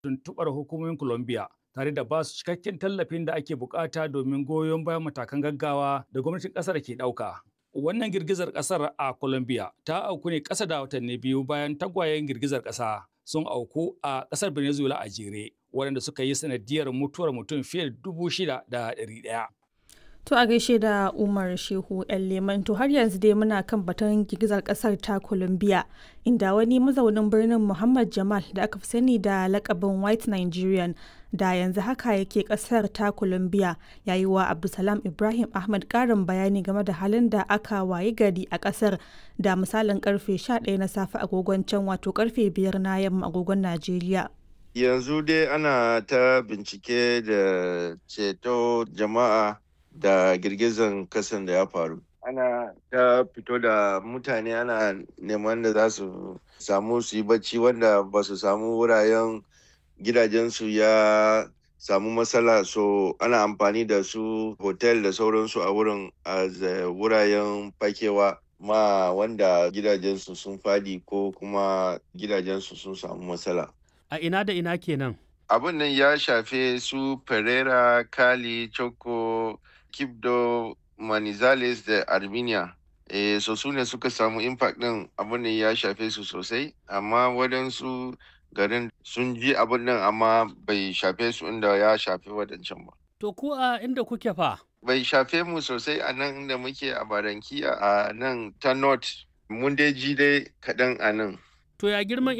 tuntuɓar hukumomin Colombia tare da ba su cikakken tallafin da ake bukata domin goyon bayan matakan gaggawa da gwamnatin ƙasar ke ɗauka. Wannan girgizar ƙasar a Colombia ta auku ne ƙasa da watanni biyu bayan tagwayen girgizar ƙasa sun auku a ƙasar Venezuela a jere, waɗanda suka yi sanadiyar mutuwar mutum fiye da dubu shida da ɗari ɗaya. To a gaishe da Umar Shehu ‘yan Leman to har yanzu dai muna kan batun girgizar kasar ta Colombia inda wani mazaunin birnin Muhammad Jamal da aka fi sani da lakabin White Nigerian da yanzu haka yake kasar ta Colombia ya yi wa Abdulsalam Ibrahim Ahmad karin bayani game da halin da aka wayi gari a kasar da misalin karfe 11 na safe agogon can wato karfe 5 na yamma agogon Najeriya. Yanzu dai ana ta bincike da ceto jama'a da girgizan kasan da ya faru ana ta fito da mutane ana neman da za su samu su yi bacci wanda ba su samu wuraren gidajensu ya samu matsala so ana amfani da su hotel da sauransu a wurin a wuraren fakewa ma wanda gidajensu sun fadi ko kuma gidajensu sun samu matsala a ina da ina kenan abin nan ya shafe su pereira kali choco Kibdo, Manizales da Armenia. E, so su ne suka samu impact ɗin abin da ya shafe su sosai, amma waɗansu garin sun ji abin nan amma bai shafe su inda ya shafe waɗancan ba. To ku a inda kuke fa? Bai shafe mu sosai a nan inda muke a Barankiya a nan ta North. Mun dai ji dai kaɗan a nan. To ya girman